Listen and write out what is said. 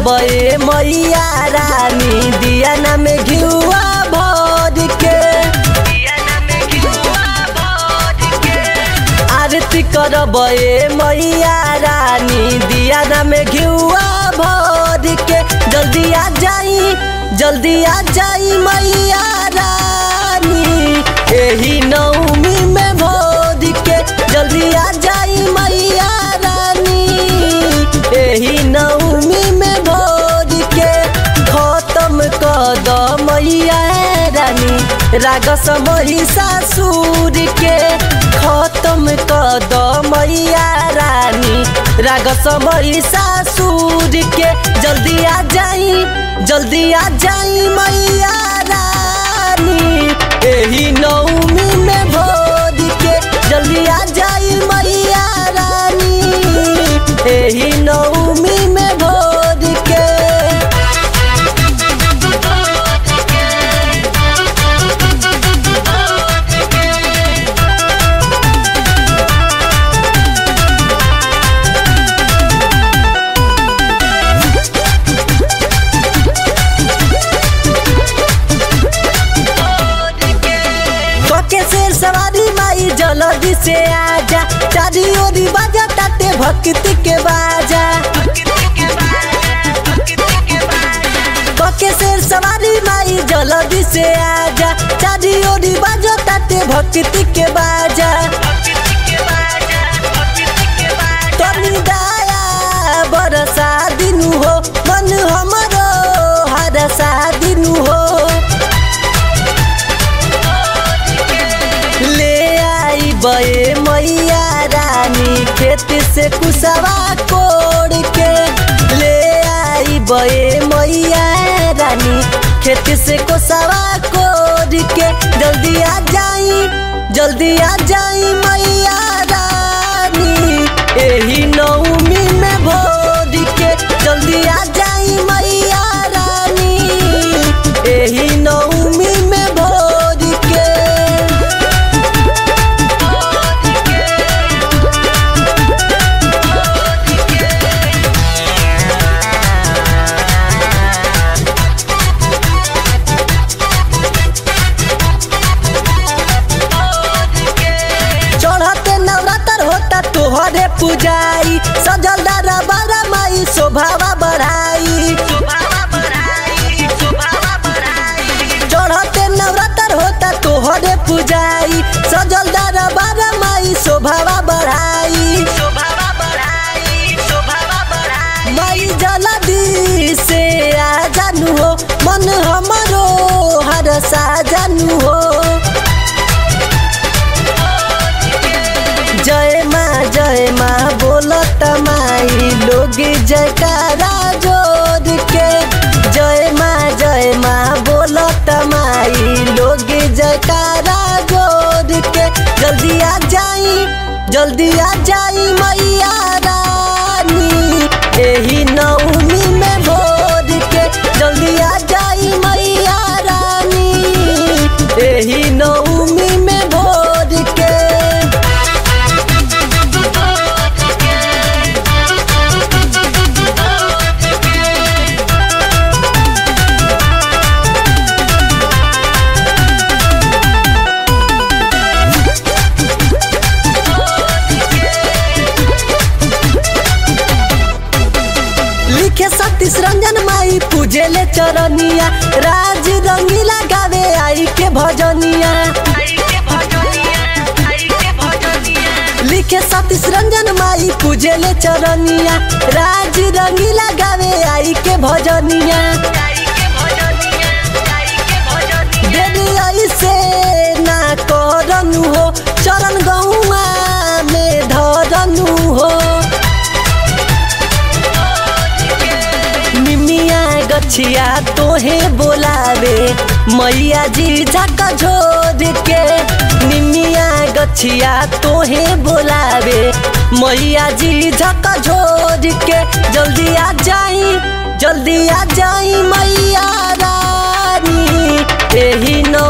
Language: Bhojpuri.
करबे मैया रानी दिया ना में घिउआ भर के आरती करबे मैया रानी दिया ना में घिउआ भर के जल्दी आ जाई जल्दी आ जाई मैया रानी एही नौमी में भोर के जल्दी आ जाई मैया रानी एही नौमी में भोर के खत्म कर द मैया रानी राग समही सासुर के खत्म कर द मैया रानी राग समही सासुर के जल्दी आ जाई जल्दी आ जाई मैया रानी एही नौमी में भोर के जल्दी आ जाई मैया रानी एही नौमी में भोर के कके शेर सवारी माई जल्दी से आजा चारी ओरी बाजा ताते भक्ति के बाजा कके शेर सवारी माई जल्दी से आजा चारी ओरी बाजा ताते भक्ति के बाजा तनी दया बरसा दिनु हो मन हमरो हरसा दिनु हो ले आई बे मैया रानी खेत से कुसवा कोड़ के ले आई बे मैया रानी खेत से कुसवा कोड़ के जल्दी आ जाई जल्दी आ जाई मैया रानी एही नौमी में भोर के जल्दी आ जाई मैया रानी एही नौमी में भोर के चढ़ते नवरात्र होता तोहरे पुजाई सजल दारा बारा माई शोभावा बढ़ाई चढ़ते नवरात्र होता तोहरे पुजाई सजल दारा बारा माई शोभावा बढ़ाई माई जल्दी से आ जानू हो मन हमरो हर सा जानू हो जय माँ जय माँ बोलत माई लोग जयकारा जोड़ के जय माँ जय माँ बोलत माई लोग जयकारा जोड़ के जल्दी आ जाई जल्दी आ जाई मैया रानी एही नौमी में भोर के जल्दी आ जाई मैया रानी एही नौमी में भोर के लिखे सतीश रंजन माई पूजे ले चरनिया राज रंगीला गावे आई के भजनिया लिखे सतीश रंजन माई पूजे ले चरनिया राज रंगीला गावे आई के भजनिया देवी ऐसे ना करनु हो चरण गौआ में धरनु हो निमिया गछिया तोहे बोलावे मैया जी झक झोर के निमिया गछिया तोहे बोलावे मैया जी झक झोर के जल्दी आ जाई जल्दी आ जाई मैया रानी एही नौ